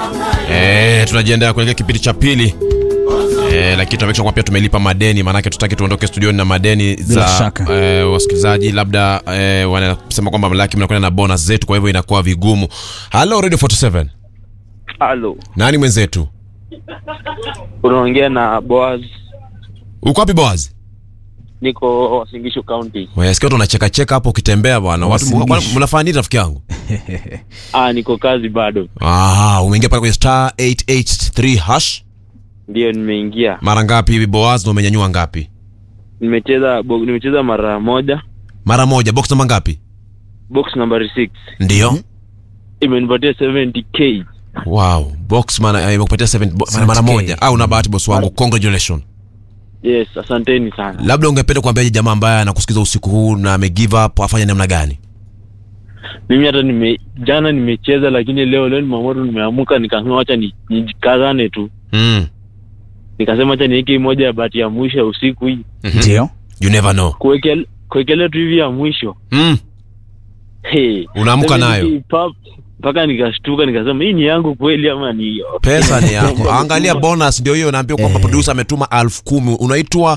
Eh, tunajiandaa kuelekea kipindi cha pili. Eh, lakini tunamekisha kwa pia tumelipa madeni, maanake tutaki tuondoke studioni na madeni za shaka. eh, wasikilizaji labda eh, wanasema kwamba mlaki mnakwenda na bonus zetu, kwa hivyo inakuwa vigumu. Hello Radio 47. Halo, Nani mwenzetu? unaongea na Boaz, Uko wapi Boaz? niko Wasingishu County. Wewe sikia watu wanacheka cheka hapo ukitembea bwana. Watu Wasingishu. mnafanya nini rafiki yangu? Ah, niko kazi bado, Ah, umeingia pale kwenye star 883 hash. ndio nimeingia. Mara ngapi hivi Boaz na umenyanyua ngapi? Nimecheza bo, nimecheza mara moja, Mara moja. Box namba ngapi? box number 6 Ndio. imenipatia 70k. Wow, box mana imekupatia 7 bo- mara, mara 70K. moja. Au una bahati boss wangu. Congratulations. Yes, asanteni sana. Labda ungependa kuambiaje jamaa ambaye anakusikiza usiku huu na ame give up afanye namna gani? Mimi hata nime jana nimecheza, lakini leo leo nimeamua tu, nimeamuka nikasema acha ni- nijikazane tu, Mm. nikasema acha niweke hii moja ya bahati ya mwisho ya usiku hii, Mhm. Ndio. You never know. kuwekelea kuwekelea tu hivi ya mwisho Mm. hey. Unaamka nayo. 70K pap, mpaka nikashtuka nikasema hii ni yangu kweli ama ni Pesa ni yako. Angalia bonus ndio hiyo naambiwa kwamba Eh. producer ametuma elfu kumi. Unaitwa